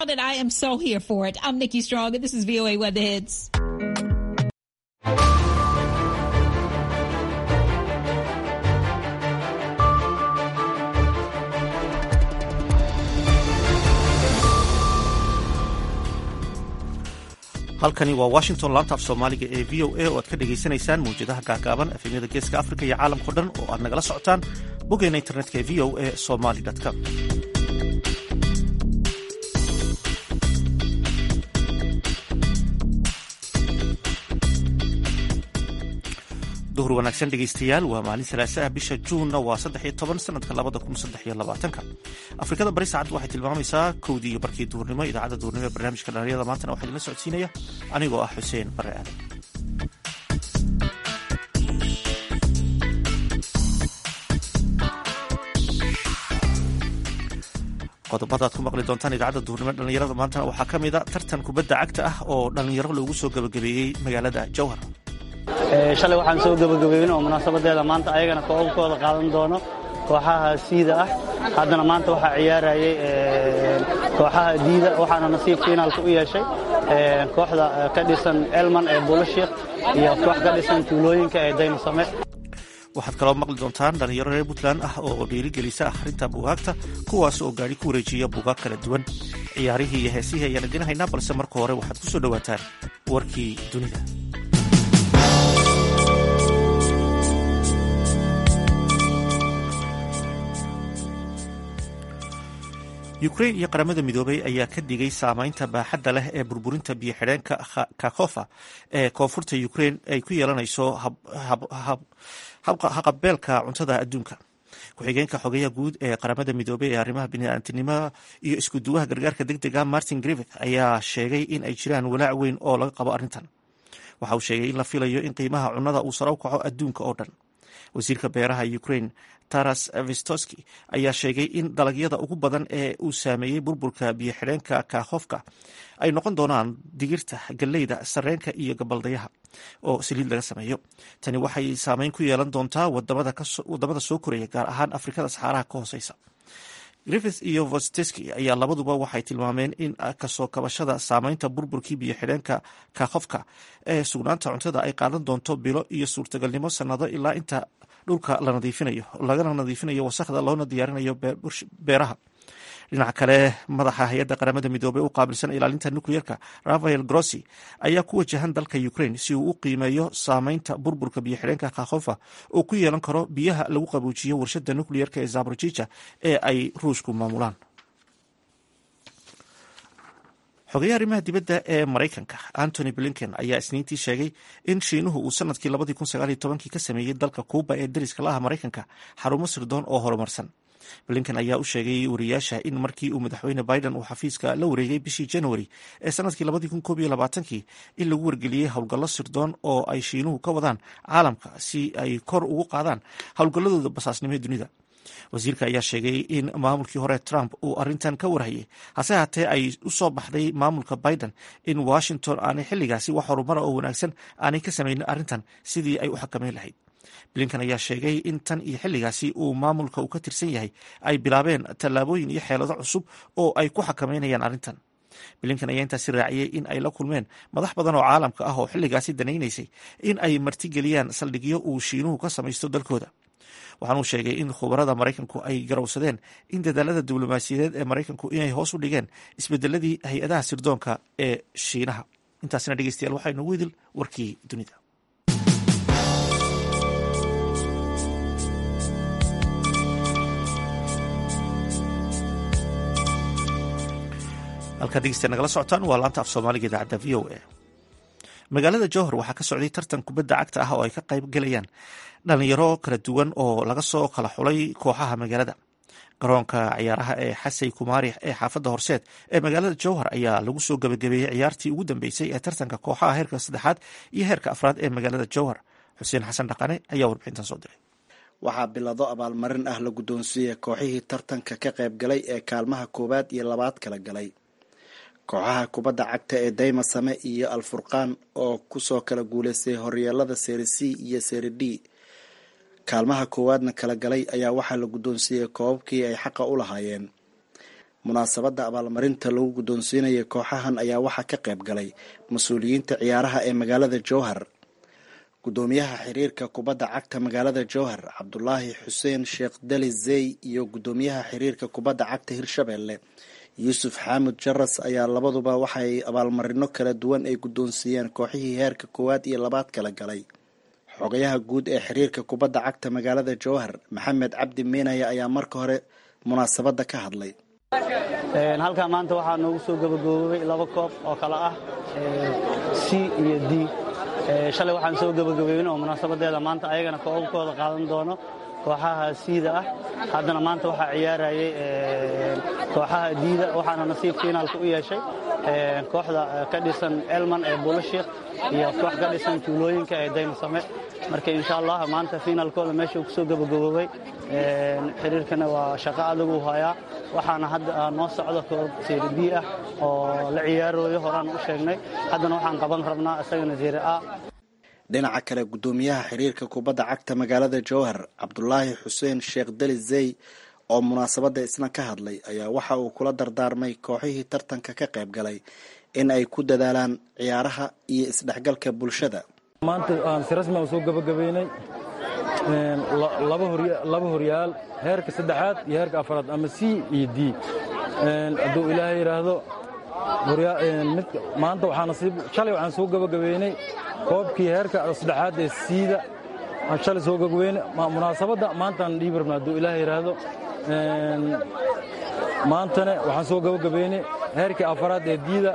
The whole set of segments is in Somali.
And I am so here for it. I'm Nikki Strong, and this is VOA Weather Hits. halkani waa washington laanta af soomaaliga ee v o a oo aad ka dhagaysanaysaan mawjadaha gaagaaban efemyada geeska afrika iyo caalamkao dhan oo aad nagala socotaan boggeena internetka ee v o a somali com duhur wanaagsan dhegaystayaal waa maalin salaasaha bisha juunna waa saddex iyo toban sanadka labada kun saddex iyo labaatanka afrikada bari saacaddu waxay tilmaamaysaa kowdii iyo barkii duhurnimo idaacadda duhurnimo ee barnaamijka dhalinyarada maantana waxaa idinla socodsiinaya anigoo ah xuseen bare aadan qodobada ad ku maqli doontaan idaacadda duhurnimo dhalinyarada maantana waxaa ka mid a tartan kubadda cagta ah oo dhalinyaro loogu soo gabagabeeyey magaalada jowhar shalay waxaan soo gebagabeyn oo munaasabadeeda maanta ayagana koobabkooda qaadan doono kooxaha siida ah haddana maanta waxaa ciyaarayay kooxaha diida waxaana nasiib fiinaalka u yeeshay kooxda ka dhisan elman ee buulashiikh iyo koox ka dhisan tuulooyinka ee daymasame waxaad kaloo maqli doontaan dhalinyaro reer puntland ah oo dhiirigelisa akhrinta buugaagta kuwaas oo gaadhi ku wareejiya buugaag kala duwan ciyaarihii iyo heesihii ayaan idin haynaa balse marka hore waxaad ku soo dhowaataan warkii dunida ukrain iyo qaramada midoobay ayaa ka digay saamaynta baaxadda leh ee burburinta biyo-xidheenka kakhofa ee koonfurta ukrain ay ku yeelanayso haqabeelka cuntada adduunka ku-xigeenka xogeyaha guud ee qaramada midoobey ee arrimaha biniaadantinimada iyo iskuduwaha gargaarka deg dega martin griffith ayaa sheegay in ay jiraan walaac weyn oo laga qabo arrintan waxa uu sheegay in la filayo in qiimaha cunnada uu sare u kaco adduunka oo dhan wasiirka beeraha ukrain taras vistoski ayaa sheegay in dalagyada ugu badan ee uu saameeyey burburka biyo-xidheenka kakhofka ay noqon doonaan digirta galleyda sareenka iyo gabaldayaha oo saliid laga sameeyo tani waxay saameyn ku yeelan doontaa wadamada soo koraya gaar ahaan afrikada saxaaraha ka hooseysa griffith iyo vosteski ayaa labaduba waxay tilmaameen in kasoo kabashada saameynta burburkii biyo-xidheenka kakhofka ee sugnaanta cuntada ay qaadan doonto bilo iyo suurtagalnimo sanado ilaa inta dhulka la nadiifinayo lagana nadiifinayo wasakhda loona diyaarinayo beeraha dhinaca kale madaxa hay-adda qaramada midoobey u qaabilsan ilaalinta nucleerka rafael grossi ayaa ku wajahan dalka ukrain si uu u qiimeeyo saameynta burburka biyo-xidheenka kakhofa oo ku yeelan karo biyaha lagu qabuujiyo warshada nucleerka ee zaborjija ee ay ruushku maamulaan xogeyaha arrimaha dibadda ee maraykanka antony blinken ayaa isniintii sheegay in shiinuhu uu sanadkii labadii kun sagaal iyo tobankii ka sameeyey dalka kuuba ee dariska la ah maraykanka xarumo sirdoon oo horumarsan blinken ayaa u sheegay wariyaasha in markii uu madaxweyne biden uu xafiiska la wareegay bishii january ee sanadkii labadii kun koob iyo labaatankii in lagu wargeliyey howlgallo sirdoon oo ay shiinuhu ka wadaan caalamka si ay kor ugu qaadaan howlgalladooda basaasnimo ee dunida wasiirka ayaa sheegay in maamulkii hore trump uu arrintan ka warhayay hase haatee ay u soo baxday maamulka biden in washington aanay xilligaasi wax horumara oo wanaagsan aanay ka samaynin arrintan sidii ay u xakameyn lahayd blinkan ayaa sheegay in tan iyo xilligaasi uu maamulka uu ka tirsan yahay ay bilaabeen tallaabooyin iyo xeelado cusub oo ay ku xakameynayaan arrintan blinkan ayaa intaasi raaciyey in ay la kulmeen madax badan oo caalamka ah oo xilligaasi danaynaysay in ay martigeliyaan saldhigyo uu shiinuhu ka samaysto dalkooda waxaanuu sheegay in khubarada maraykanku ay garowsadeen in dadaalada diblomaasiyadeed ee maraykanku inay hoos u dhigeen isbedeladii hay-adaha sirdoonka ee shiinaha intaasina dhegeystayaal waxaa inoogu idil warkii dunida halkaad degeystayaal nagala socotaan waa laanta af soomaaliga idaacadda v o a magaalada jowhar waxaa ka socday tartan kubadda cagta ah oo ay ka qayb gelayaan dhalinyaro kala duwan oo laga soo kala xulay kooxaha magaalada garoonka ciyaaraha ee xasay kumaari ee xaafadda horseed ee magaalada jowhar ayaa lagu soo gabagabeeyey ciyaartii ugu dambeysay ee tartanka kooxaha heerka saddexaad iyo heerka afraad ee magaalada jowhar xuseen xasan dhaqane ayaa warbixintan soo diray waxaa bilado abaalmarin ah la guddoonsiiyey kooxihii tartanka ka qayb galay ee kaalmaha koowaad iyo labaad kala galay kooxaha kubadda cagta ee daymasame iyo alfurqaan oo kusoo kala guuleystay horyeelada seri c iyo seri d kaalmaha koowaadna kala galay ayaa waxaa la guddoonsiiyey koobabkii ay xaqa u lahaayeen munaasabadda abaalmarinta lagu guddoonsiinaya kooxahan ayaa waxaa ka qayb galay mas-uuliyiinta ciyaaraha ee magaalada jowhar guddoomiyaha xiriirka kubadda cagta magaalada jowhar cabdulaahi xuseen sheekh dali zey iyo guddoomiyaha xiriirka kubadda cagta hirshabelle yuusuf xaamud jaras ayaa labaduba waxay abaalmarino kala duwan ay guddoonsiiyeen kooxihii heerka koowaad iyo labaad kala galay xogayaha guud ee xiriirka kubadda cagta magaalada jowhar maxamed cabdi miinaya ayaa marka hore munaasabadda ka hadlay halkaa maanta waxaa noogu soo gabagaboobay laba koob oo kale ah c iyo d shalay waxaan soo gabagabeyn oo munaasabadeeda maanta ayagana koobabkooda qaadan doono kooxaha siida ah haddana maanta waxaa ciyaarayay kooxaha diida waxaana nasiib fiinaalka u yeeshay kooxda ka dhisan elman ee buulashiik iyo koox ka dhisan tuulooyinka ee daymasame marka insha allah maanta fiinaalkooda meeshuu kusoo gabagaboobay xiriirkana waa shaqo adagu hayaa waxaana hadda noo socda koob seeri b ah oo la ciyaarooyo horaan u sheegnay haddana waxaan qaban rabnaa isagana seeri a dhinaca kale guddoomiyaha xiriirka kubadda cagta magaalada jowhar cabdulaahi xuseen sheekh dali zey oo munaasabadda isna ka hadlay ayaa waxa uu kula dardaarmay kooxihii tartanka ka qayb galay in ay ku dadaalaan ciyaaraha iyo isdhexgalka bulshada maanta aan si rasmi aan soo gabagabaynay laba horyaal heerka saddexaad iyo heerka afaraad ama c iyo d hadduu ilaahay yidhaahdo maanta waxaa nasiib shalay waxaan soo gabagabaynay koobkii heerka saddexaad ee siida aan shalay soo gabagabaynay munaasabadda maantaan dhiibi rabna hadduu ilaahay yidhaahdo maantana waxaan soo gabagabaynay heerkii afaraad ee diida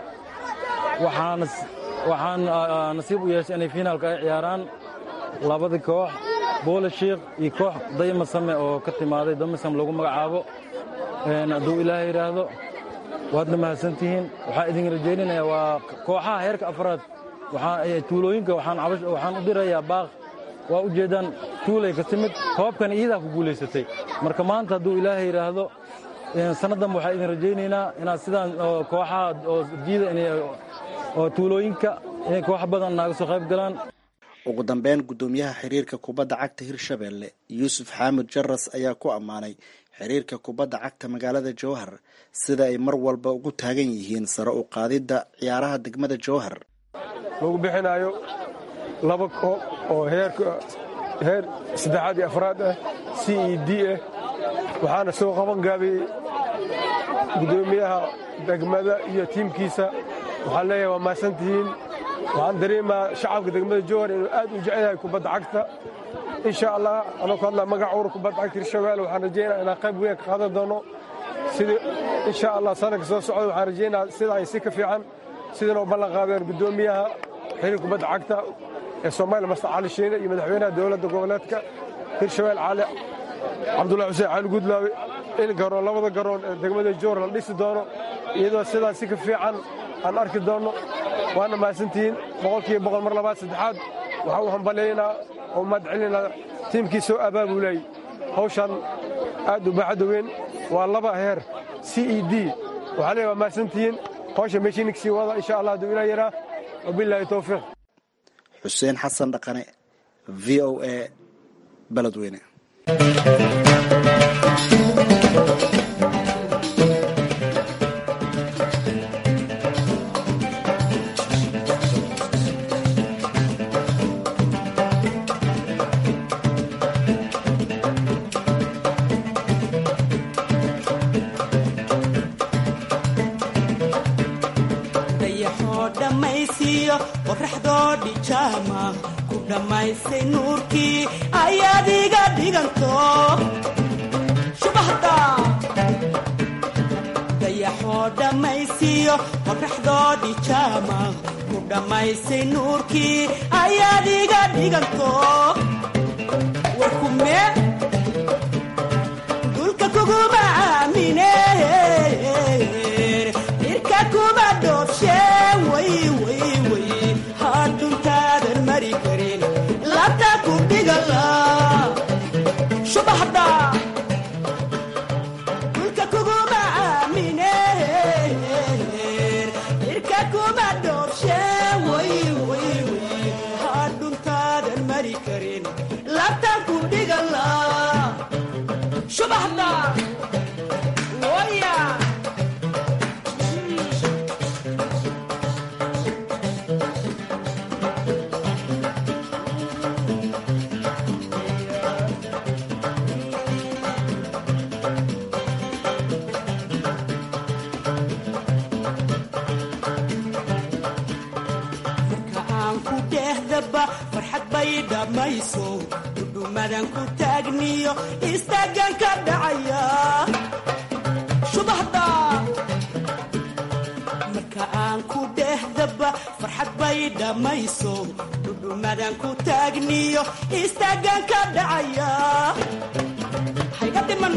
waxaan nasiib u yeeshay inay fiinaalka ay ciyaaraan labadii koox boolashiik iyo koox daymasame oo ka timaaday damasam lagu magacaabo hadduu ilaahay yidhaahdo waadna mahadsantihiin waxaan idin rajaynanayaa waa kooxaha heerka afraad tuulooyinka waxaan u dirayaa baaq waa u jeedaan tuulay ka timid koobkan iyadaa ku guulaysatay marka maanta hadduu ilaahay yidhaahdo sannadan waxaan idin rajaynaynaa inaad sidaan kooxaha oo diida oo tuulooyinka inay koox badan naaga soo qayb galaan ugu dambeyn guddoomiyaha xiriirka kubadda cagta hirshabelle yuusuf xaamud jaras ayaa ku ammaanay xiriirka kubadda cagta magaalada jowhar sida ay mar walba ugu taagan yihiin sare u qaadidda ciyaaraha degmada jowhar lagu bixinaayo laba koob oo heerka heer saddexaad iyo afraad ah c e d ah waxaana soo qaban gaabiyey guddoomiyaha degmada iyo tiimkiisa waxaan leeyahay waa mahadsantihiin waxaan dareemaa shacabka degmada jowhar inuu aad u jecel yahay kubadda cagta insha allah anoo ku hadlaa magac uur kubadda cagta hirshabelle waxaan rajaynaa inaan qayb weyn ka qaadan doono sidii insha allah sanadka soo socda waxaan rajaynaa sida ay si ka fiican sidana u ballan qaadeen guddoomiyaha xiriir kubadda cagta ee soomaaliya master cali shiine iyo madaxweynaha dowladda goboleedka hirshabelle cali cabdullahi xuseen cali gudlaawe in garoon labada garoon ee degmada jowhar la dhisi doono iyadoo sidaa si ka fiican aan arki doonno waana mahadsantihiin boqolkiiba boqol mar labaad saddexaad waxaa u hambalaynaa oo mahad celinaa tiimkii soo abaabulay hawshan aad u baaxadda weyn waa laba heer c e d waxaa leeyahay waa mahadsantihiin hawsha meeshiininka sii wada insha allah hadduu ilaa yaraa wabilaahi towfiiq xuseen xasan dhaqane v o a beledweyne dayaxoo dhammaysiiyo qorraxdoo dhijaama ku dhammaysay nuurkii ayaad iga dhiganto shubahda dayaxoo dhammaysiiyo qorraxdoo dhijaama ku dhammaysay nuurkii ayaad iga dhiganto warkume dulka kuguma aamine irka kuma dhoobshe way way way hadhuntaadan mari karin labta ku dhigala shubaxda dulka kuguma aamine irka kuma dhoobshe way way way hadhuntaadan mari karin labta ku dhigala shubaxda waya dhehdaba farxad bay dhammayso dhudhumadan ku taagniyo istaagan ka dhacaya shubahda marka aan ku dhehdaba farxad bay dhammayso dhudhumadan ku taagniyo istaagan ka dhacaya hayga dhiman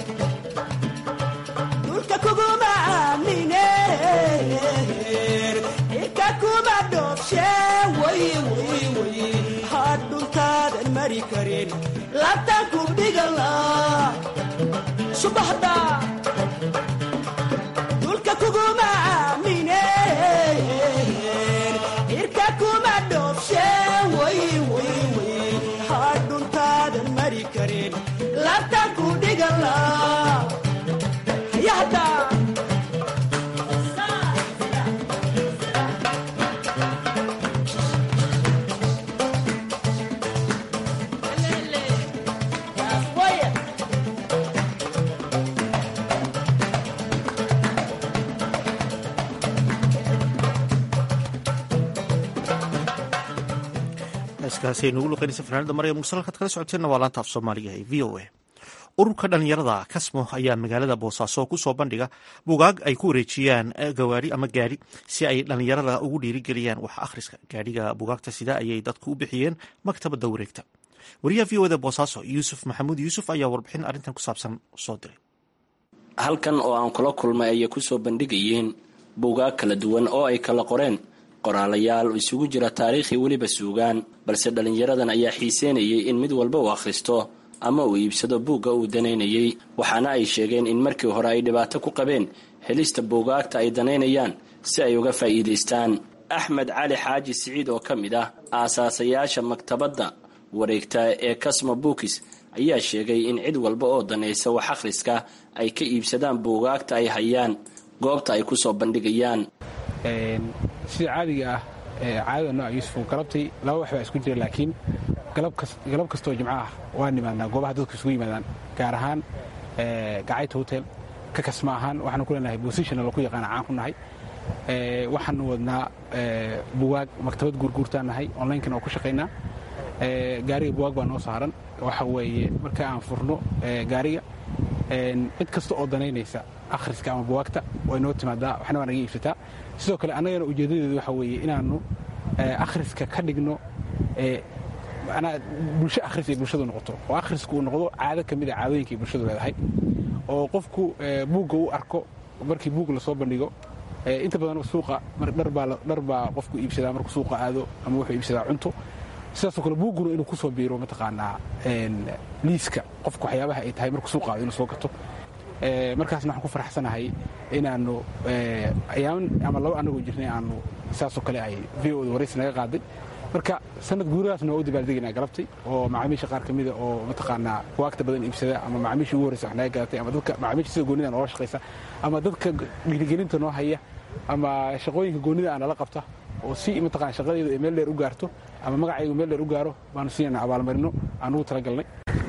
dhulka kuguma aamine cirka kuma dhoobshe way way way hadhuntaadan mari karin labtaan ku dhigala subaxda dhulka kuguma aamine cirka kuma dhoobshe way way way hadhuntaadan mari karin labtaan ku dhigala hayahda heeskaasi nugu luqeynaysa fanaanada maryam mursal halkaad kala socoteenna waa laanta af soomaaliga ee v o a ururka dhalinyarada kasmo ayaa magaalada boosaaso kusoo bandhiga bugaag ay ku wareejiyaan gawaari ama gaari si ay dhalinyarada ugu dhiirigeliyaan wax akhriska gaadhiga bugaagta sida ayay dadku u bixiyeen maktabada wareegta wariyaha v o da boosaaso yuusuf maxamuud yuusuf ayaa warbixin arrintan ku saabsan soo diray halkan oo aan kula kulmay ayay kusoo bandhigayeen buugaag kala duwan oo ay kala qoreen qoraalayaal isugu jira taariikhi weliba suugaan balse dhallinyaradan ayaa xiiseynayay in mid walba uu akhristo ama uu iibsado buugga uu danaynayay waxaana ay sheegeen in markii hore ay dhibaato ku qabeen helista buugaagta ay danaynayaan si ay uga faa'iidaystaan axmed cali xaaji siciid oo ka mid ah aasaasayaasha maktabadda wareegta ee kasmo buukis ayaa sheegay in cid walba oo danaysa wax akhriska ay ka iibsadaan buugaagta ay hayaan goobta ay kusoo bandhigayaan sida caadiga ah caadada nooca yuusuf galabtay laba wax baa isku jira laakiin galab kastoo jimco ah waa nimaadnaa goobaha dadku isugu yimaadaan gaar ahaan gacayta hotel ka kasma ahaan waxaanu ku leenahay bositionna laku yaqaana caan ku nahay waxaanu wadnaa bugaag maktabad guurguurtaan nahay onlinekana oo ku shaqaynaa gaariga bugaag baa noo saaran waxa weeye marka aan furno gaariga cid kasta oo danaynaysa akhriska ama bugaagta way noo timaadaa waxna waa naga iibsataa sidoo kale annagana ujeeddadeedu waxa weeye inaannu akhriska ka dhigno manaa bulsho akhris ay bulshadu noqoto oo akhrisku uu noqdo caado ka mid a caadooyinka ay bulshadu leedahay oo qofku buugga u arko markii buug lasoo bandhigo inta badan suuqa dhar baa qofku iibsadaa markuu suuqa aado ama wuxuu iibsadaa cunto sidaasoo kale buugguna inuu kusoo biiro mataqaanaa liiska qofku waxyaabaha ay tahay markuu suuqa aado inuu soo gato markaasna waxaan ku faraxsanahay inaannu ayaaman ama laba annagoo jirnay aanu saasoo kale ay v o da waraysi naga qaaday marka sanad guuradaasna waa u dabaaldegaynaa galabtay oo macaamiisha qaar ka mida oo mataqaanaa buwaagta badan iibsada ama macaamiisha ugu horreysa wax naga gadatay ama dadka macaamiisha sida goonida noola shaqaysa ama dadka dhiirigelinta noo haya ama shaqooyinka goonida aan nala qabta oo si mataqana shaqadeedu ay meel dheer u gaarto ama magacaygu meel dheer u gaaro baanu siinayna abaalmarino aan ugu talagalnay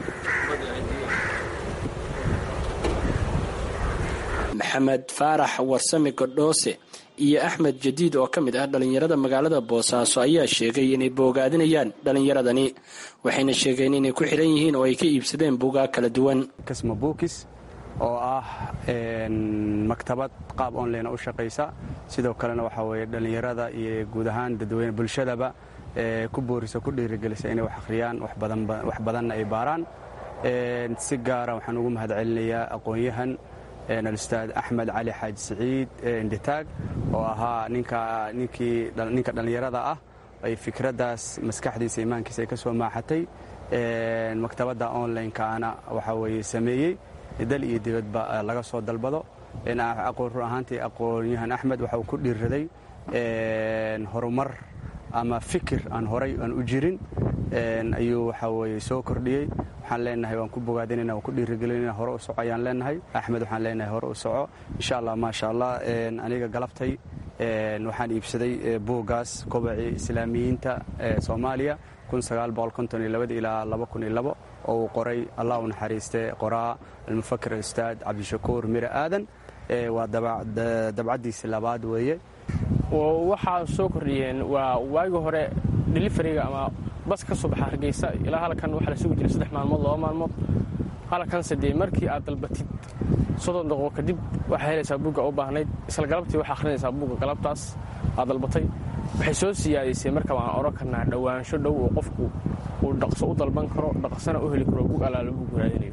maxamed faarax warsame godhoose iyo axmed jadiid oo ka mid ah dhallinyarada magaalada boosaaso ayaa sheegay inay boogaadinayaan dhallinyaradani waxayna sheegeen inay ku xiran yihiin oo ay ka iibsadeen buugaag kala duwan kasmo buukis oo ah maktabad qaab online u shaqaysa sidoo kalena waxaa weeye dhallinyarada iyo guud ahaan dadweyne bulshadaba ku boorisa ku dhiirigelisa inay wax akhriyaan wax badanna ay baaraan si gaara waxaan ugu mahad celinayaa aqoon-yahan alustaad axmed cali xaaji siciid indhitaag oo ahaa ninka dhallinyarada ah ay fikraddaas maskaxdiisa imaankiisa ay ka soo maaxatay maktabadda online-kaana waxaa weeye sameeyey dal iyo dibadba laga soo dalbado run ahaantii aqoon-yahan axmed waxa uu ku dhiirraday horumar ama fikir aan horay aan u jirin ayuu waxaa weye soo kordhiyey waxaan leenahay waan ku bogaadinayna waan ku dhiirigelinayna hore u soco ayaan leenahay axmed waxaan leenahay hore u soco insha allah maasha allah aniga galabtay waxaan iibsaday buuggaas kobacii islaamiyiinta soomaaliya ilaa oo uu qoray allah u naxariiste qoraa almufakir ustaad cabdishakuur mire aadan waa dabcaddiisi labaad weeye waxaa soo kordhiyeen waa waagi hore delifariga ama bas ka soo baxa hargeysa ilaa halkan waxaa la sugi jiray saddex maalmood laba maalmood halkanse dee markii aad dalbatid soddon daqiiqo kadib waxaa helaysaa buugga u baahnayd isla galabtii waxaa akhrinaysaa buugga galabtaas aad dalbatay waxay soo siyaadaysay marka waan odhan karnaa dhowaansho dhow oo qofku uu dhaqso u dalban karo dhaqsana u heli karo buug allaala buug raadinayo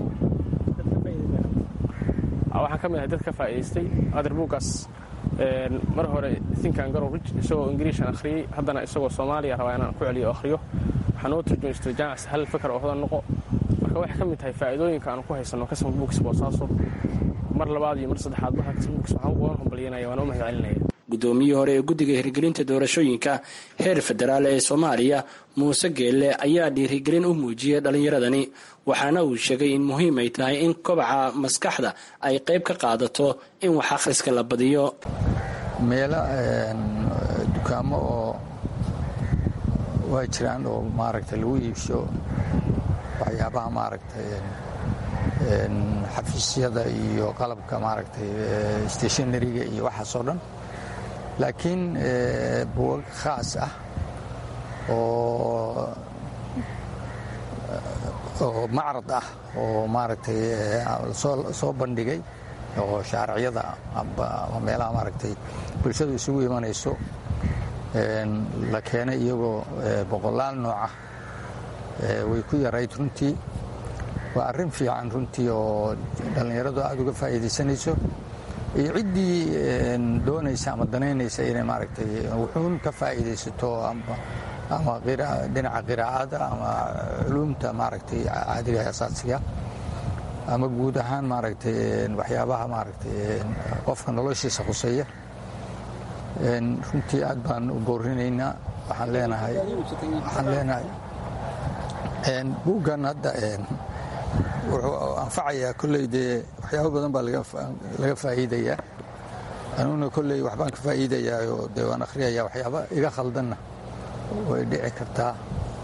waxaan ka mid ahay dad ka faa'idaystay adeer buuggaas mar hore thinkan garow rich isagoo ingiriishan akhriyey haddana isagoo soomaaliya rabaa inaan ku celiyo akhriyo waxaan oo turjumaystay jaamac hal fakar oo hodan noqo marka waxay ka mid tahay faa'iidooyinka aan ku haysanno kasma buugis boosaaso mar labaad iyo mar saddexaad marka kasma buugis waxaan ugu hambalyanaya waan u mahad celinaya guddoomiyihii hore ee guddiga hirgelinta doorashooyinka heer federaal ee soomaaliya muuse geelle ayaa dhiirigelin u muujiyey dhallinyaradani waxaana uu sheegay in muhiim ay tahay in kobaca maskaxda ay qayb ka qaadato in wax akhriska la badiyo meelo dukaamo oo waa jiraan oo maaragtay lagu iibsho waxyaabaha maaragtay xafiisyada iyo qalabka maaragtay stationariga iyo waxaasoo dhan laakiin buugag khaas ah oo oo macrad ah oo maaragtay soo bandhigay oo shaariciyada ama meelaha maaragtay bulshadu isugu imanayso la keenay iyagoo boqolaal nooca way ku yarayd runtii waa arrin fiican runtii oo dhallinyaradu aada uga faa'iidaysanayso iyo ciddii doonaysa ama danaynaysa inay maaragtay wuxuun ka faa'iidaysato ama dhinaca qiraa'ada ama culuumta maaragtay caadiga asaasiga ama guud ahaan maaragtay waxyaabaha maaragtay qofka noloshiisa khuseeya runtii aad baan u boorinaynaa waxaan leenahay waxaan leenahay buuggan hadda wuxuu anfacayaa kolley dee waxyaabo badan baa laga faa'iidayaa anuguna kolley waxbaan ka faa'iidayaa dee waan akhriyayaa waxyaaba iga khaldanna way dhici kartaa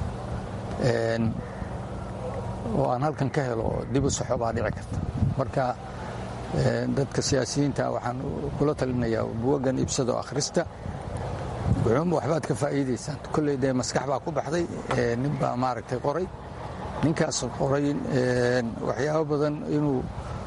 oo aan halkan ka helo dib u saxo baa dhici karta marka dadka siyaasiyiinta waxaan kula talinayaa buwaggan ibsado akhrista wuxuunba waxbaad ka faa'iidaysaan kolley dee maskax baa ku baxday nin baa maaragtay qoray ninkaas qoray waxyaabo badan inuu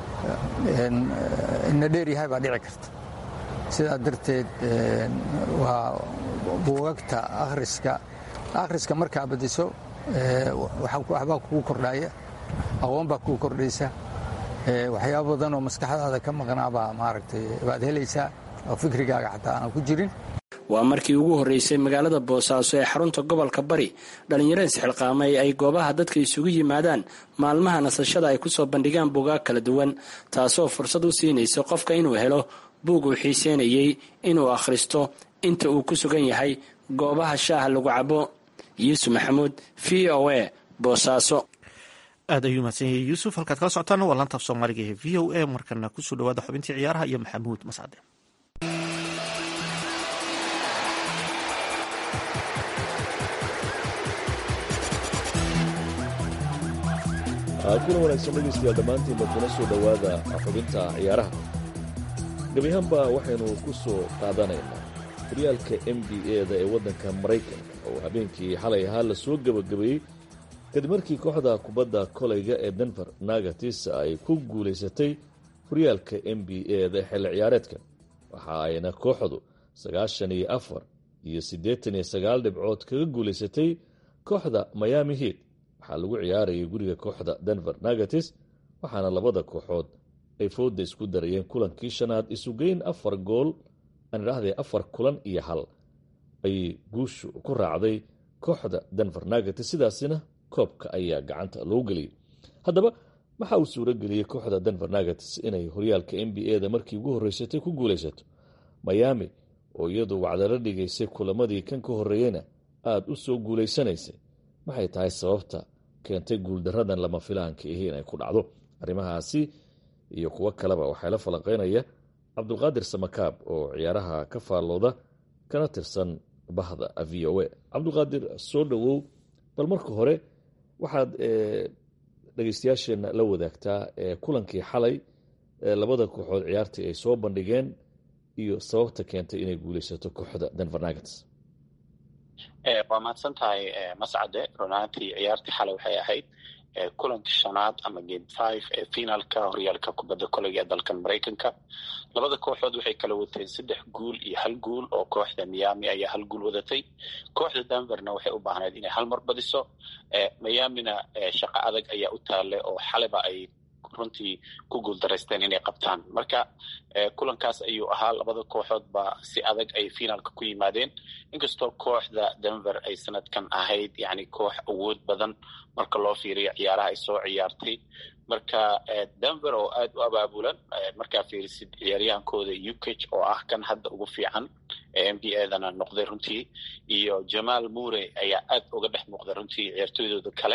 ina dheer yahay baa dhici karta sidaa darteed waa buugagta akhriska akhriska markaa badiso waxbaa kugu kordhaya aqoon baa kugu kordhaysa waxyaabo badan oo maskaxdaada ka maqnaabaa maaragtay baad helaysaa oo fikrigaaga xataa aan ku jirin waa markii ugu horreysay magaalada boosaaso ee xarunta gobolka bari dhallinyaro isxilqaamay ay goobaha dadka isugu yimaadaan maalmaha nasashada ay kusoo bandhigaan buugaag kala duwan taasoo fursad u siinaysa qofka inuu helo buug uu xiiseynayey inuu akhristo inta uu ku sugan yahay goobaha shaaha lagu cabo yuusuf maxamuud v o a boosaaso aad ayuu mahadsan yahay yuusuf halkaad kala socotaan waa laantaaf soomaaliga ee v o a markana kusoo dhawaada xubintii ciyaaraha iyo maxamuud mascade kuna wanaagsan dhegaystayaal dhammaantiinba kuna soo dhowaada xubinta ciyaaraha gebiahaanba waxaynu ku soo qaadanaynaa horyaalka n b a-da ee waddanka maraykanka oo habeenkii xalay ahaa la soo gebagabeeyey kadib markii kooxda kubadda kolayga ee denver nagatis ay ku guulaysatay horyaalka n b a-da xilli ciyaareedka waxa ayna kooxdu sagaashan iyo afar iyo siddeetan iyo sagaal dhibcood kaga guulaysatay kooxda miami heat waxaa lagu ciyaarayay guriga kooxda denver nagatis waxaana labada kooxood ay fooda isku darayeen kulankii shanaad isugeyn afar gool aan idhaahdee afar kulan iyo hal ayay guushu ku raacday kooxda denver nagatis sidaasina koobka ayaa gacanta loo geliyay haddaba waxa uu suuro geliyey kooxda denver nagatis inay horyaalka n b a-da markii ugu horreysatay ku guulaysato miami oo iyadu wacdalo dhigaysay kulamadii kan ka horreeyeyna aada u soo guulaysanaysay maxay tahay sababta keentay guuldaradan lama filaanka ihi inay ku dhacdo arrimahaasi iyo kuwo kaleba waxaa la falanqeynaya cabdulqaadir samakaab oo ciyaaraha ka faallooda kana tirsan bahda v o a cabdulqaadir soo dhowow bal marka hore waxaad dhegeystayaasheenna la wadaagtaa kulankii xalay labada kooxood ciyaartii ay soo bandhigeen iyo sababta keentay inay guulaysato kooxda denver nagats waa mahadsan tahay mascade runaantii ciyaartii xalay waxay ahayd kulankii shanaad ama game five ee finaalka horyaalka kubadda koleyga ee dalkan maraykanka labada kooxood waxay kala wateen saddex guul iyo hal guul oo kooxda miami ayaa hal guul wadatay kooxda denverna waxay u baahnayd inay hal mar badiso miamina shaqo adag ayaa u taale oo xaleba ay runtii ku guuldaraysteen inay qabtaan marka kulankaas ayuu ahaa labada kooxood ba si adag ay finaalka ku yimaadeen inkastoo kooxda denver ay sanadkan ahayd yani koox awood badan marka loo fiiriyo ciyaaraha ay soo ciyaartay marka denver oo aada u abaabulan markaa fiirisid ciyaaryahankooda ukage oo ah kan hadda ugu fiican ee n b a-dana noqday runtii iyo jamal mure ayaa aad uga dhex muuqday runtii ciyaartooydooda kale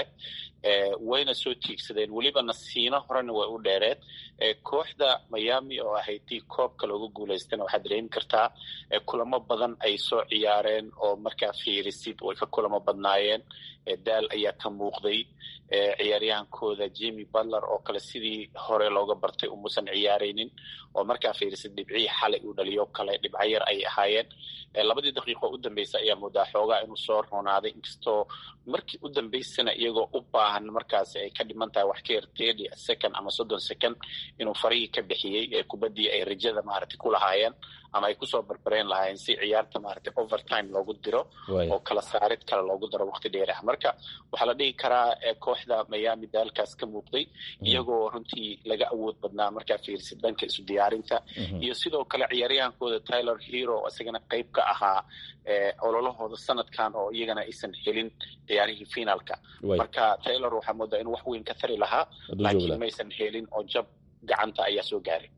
wayna soo tiigsadeen weliba nasiino horena way u dheereed kooxda miami oo ahayd tii koobka looga guulaystana waxaad dareemi kartaa kulamo badan ay soo ciyaareen oo markaa fiirisid way ka kulamo badnaayeen daal ayaa ka muuqday ciyaaryahankooda jimi butler oo kale sidii hore looga bartay umuusan ciyaaraynin oo markaa fiirisid dhibcihii xalay uu dhaliyo kale dhibco yar ayay ahaayeen labadii daqiiqo u dambeysa ayaa moodaa xoogaa inuu soo roonaaday inkastoo markii u dambeysana iyagoo u baahan markaasi ay ka dhiman tahay wax ka yar thirty second ama soddon second inuu farihii ka bixiyey kubaddii ay rajada maaragtay ku lahaayeen ama ay kusoo barbareen lahaayeen si ciyaarta maaragtay overtime loogu diro oo kala saarid kale loogu daro waqti dheer ah marka waxaa la dhihi karaa kooxda miami daalkaas ka muuqday iyagoo runtii laga awood badnaa markaa fiirsid dhanka isu diyaarinta iyo sidoo kale ciyaaryahankooda tyler hero isagana qayb ka ahaa ololahooda sanadkan oo iyagana aysan helin ciyaarihii finaalka marka taylor waxaa moodaa inuu wax weyn ka tari lahaa laakiin maysan helin oo jab gacanta ayaa soo gaaray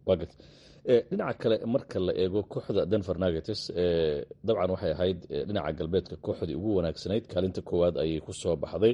dhinaca kale marka la eego kooxda denver nuggets dabcan waxay ahayd dhinaca galbeedka kooxdii ugu wanaagsanayd kaalinta koowaad ayay ku soo baxday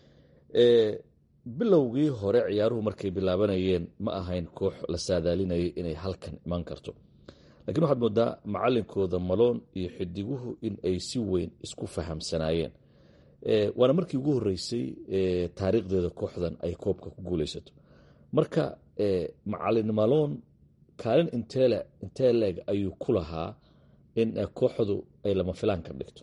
bilowgii hore ciyaaruhu markay bilaabanayeen ma ahayn koox la saadaalinayay inay halkan iman karto lakiin waxaad moodaa macalinkooda maloon iyo xidiguhu in ay si weyn isku fahamsanaayeen waana markii ugu horeysay taariikhdeeda kooxdan ay koobka ku guuleysato marka macalin maloon kaalin inteele intee leeg ayuu ku lahaa in kooxdu ay lama filaan ka dhigto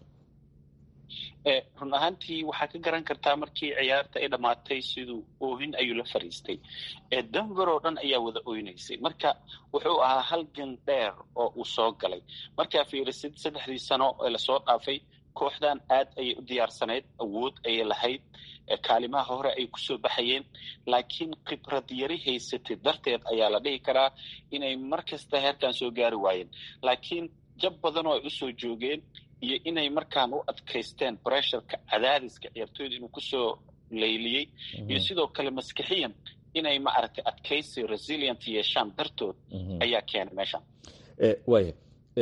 run ahaantii waxaa ka garan kartaa markii ciyaarta ay dhammaatay siduu oohin ayuu la fariistay denver oo dhan ayaa wada oynaysay marka wuxuu ahaa halgan dheer oo uu soo galay markaa fiirisid saddexdii sano ee lasoo dhaafay kooxdan aad ayay u diyaarsanayd awood ayay lahayd kaalimaha hore ay kusoo baxayeen laakiin khibrad yari haysatay darteed ayaa la dhihi karaa inay mar kasta heerkan soo gaari waayeen laakiin jab badan oo ay usoo joogeen iyo inay markaan u adkaysteen bressurka cadaadiska ciyaartooyda inuu kusoo layliyey iyo sidoo kale maskixiyan inay maaragtay adkaysi resilient yeeshaan dartood ayaa keenay meeshan waaya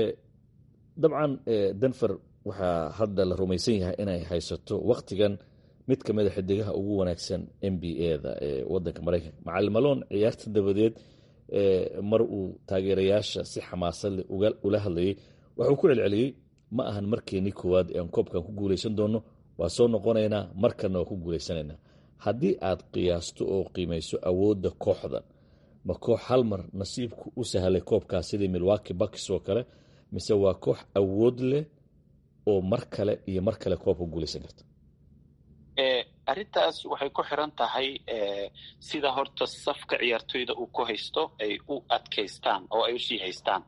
dabcan denver waxaa hadda la rumaysan yahay inay haysato waktigan mid ka mida xidigaha ugu wanaagsan n b a-da ee wadanka maraykanka macalin maloon ciyaarta dabadeed mar uu taageerayaasha si xamaasad leh ula hadlayay waxuu ku celceliyey ma ahan markeenii koowaad ee aan koobkan ku guuleysan doono waa soo noqonaynaa markanna waa ku guuleysanaynaa haddii aad qiyaasto oo qiimayso awoodda kooxdan ma koox hal mar nasiibku u sahlay koobkaas sidii milwaki bakis oo kale mise waa koox awood leh oo mar kale iyo mar kale koobka guuleysan karta arrintaas waxay ku xiran tahay sida horta safka ciyaartooyda uu ku haysto ay u adkaystaan oo ay usii haystaan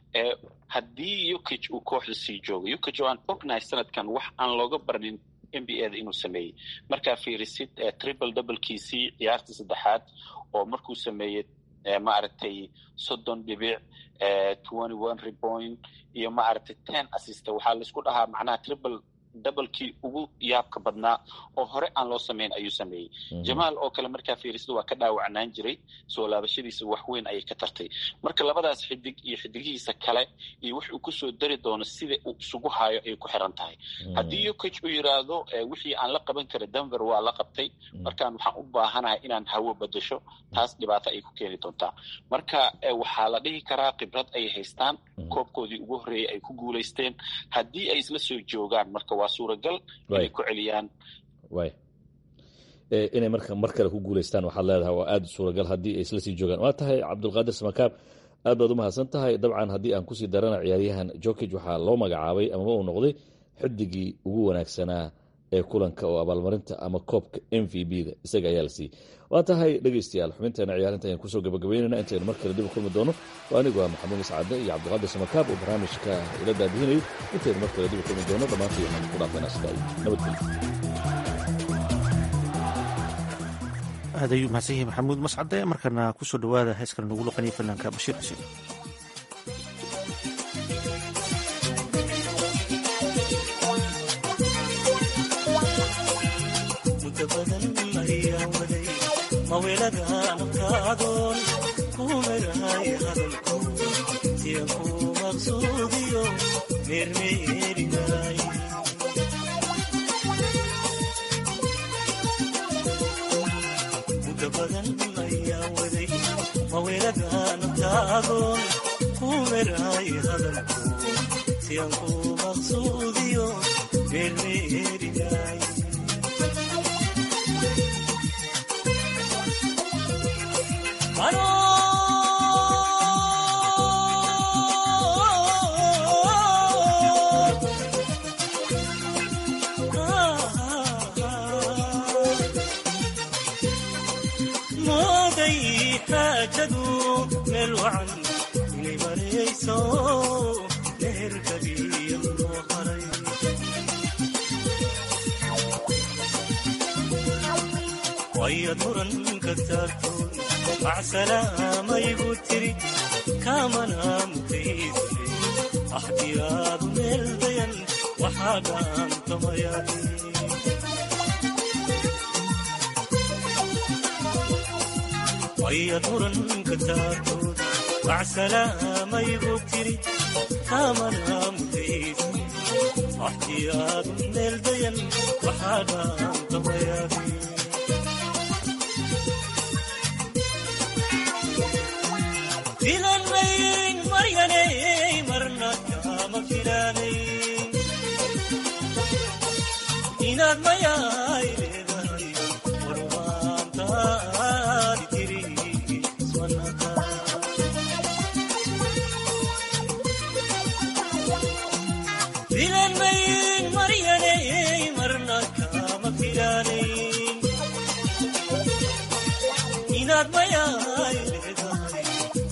haddii ukage uu kooxda sii joogo ukage oo aan ognahay sanadkan wax aan looga barnin n b a da inuu sameeyey markaa fiirisid triple doublekiisii ciyaarta saddexaad oo markuu sameeyey maaragtay soddon dhibic twenty one repoint iyo maaragtay ten assista waxaa laisku dhahaa macnaha triple dabalkii ugu yaabka badnaa oo hore aan loo samayn ayuu sameeyey jamaal oo kale markaa fiirisada waa ka dhaawacnaan jiray soo laabashadiisa wax weyn ayay ka tartay marka labadaas xidig iyo xidigihiisa kale iyo wix uu kusoo dari doono sida uu isugu haayo ayay ku xiran tahay haddii ukage uu yidhaahdo wixii aan la qaban kara denver waa la qabtay markaan waxaan u baahanahay inaan hawo bedasho taas dhibaato ayay ku keeni doontaa marka waxaa la dhihi karaa khibrad ayay haystaan koobkoodii ugu horreeyey ay ku guulaysteen haddii ay isla soo joogaan marka waa suuragal inay ku celiyaan way inay marka mar kale ku guuleystaan waxaad leedahay waa aada suuragal haddii ay isla sii joogaan waa tahay cabdulqaadir samakaab aad baad u mahadsan tahay dabcan haddii aan kusii darana ciyaaryahan jokage waxaa loo magacaabay amaba uu noqday xidigii ugu wanaagsanaa ee kulanka oo abaalmarinta ama koobka m v b da isaga ayaa la siiyey waa tahay dhegeystayaal xubinteena ciyaarinta ayaan kusoo gabagabeynayna intaynu mar kale dib u kulmi doono waa anigu ah maxamuud mascade iyo cabdiqaadir samakaab oo barnaamijka ila daabihinayo intaynu mar kale dib u kulmi doono dhammaantii waxaan ku dhaafayna sidaa nabadgelyo aad ayuu mahadsan yahay maxamuud mascade markana kusoo dhowaada heeskana nagu luqaniya fanaanka bashiir xuseen maweladaanakaadoon kumagahay hadalku siya ku maqsuudiyo meermeerinay muda badan ayaa waday maweladaanakaadoon kumagahay hadalku siyan ku maqsuudiyo meermeerinay mooday xaajadu meel wacan inay marayso meherkabiya loo haray wayad muranka taartoon macsalaamayigu tiri kaamana mutaysane axdiyaadu meel dayan waxaa dhaantamayadi wayad muranka taartoon macsalaamayigu tiri kaamana mutaysane axdiyaadu meel dayan waxaa dhaantamayadi filanmayn maryanay marna kama filanayn inaad mayaay leedahay warwaantaadi tiri iswanaka filanmayn maryanay marna kama filanayn inaad mayaay leedahay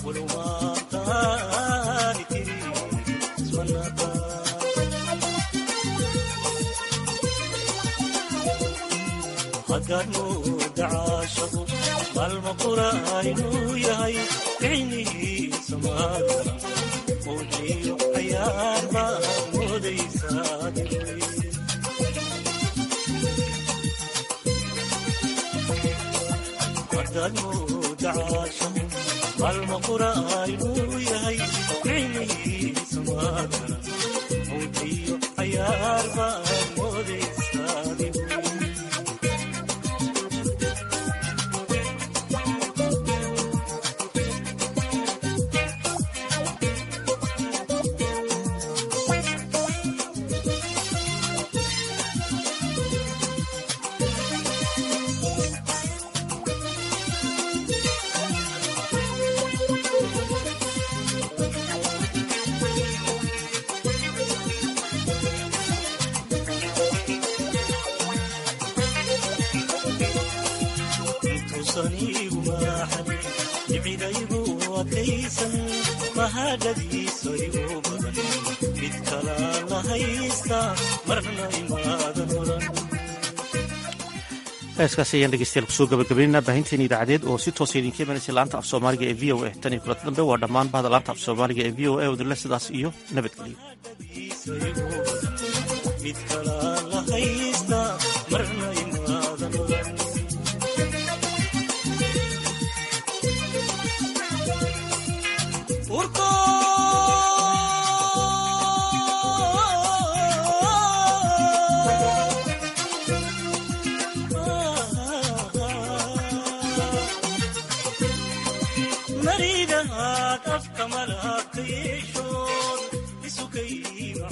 hadaad mooda caashaqu maalma qura inuu yahay ficnihiisa maada mowjiyo cayaar baa moodaysaa hadaad mooda caashaqu maalma qura inuu yahay ficnihiisa maada mowjiyo cayaar baa moodaysaa jibcidaygu adkaysan mahadhadiisa igu badan mid kalaa la haysta marna imaadan oran heeskaasi ayaan dhegeystayaal kusoo gabagabaynaynaa baahinteena idaacadeed oo si toosa idinka imanaysa laanta af soomaaliga ee v o a tan iyo kulanta dambe waa dhammaan bahda laanta af soomaaliga ee v o a odinle sidaas iyo nabadgelyo mid kalaa la haysta marna imaadan oran maridahaad afka malabka yeeshood isukay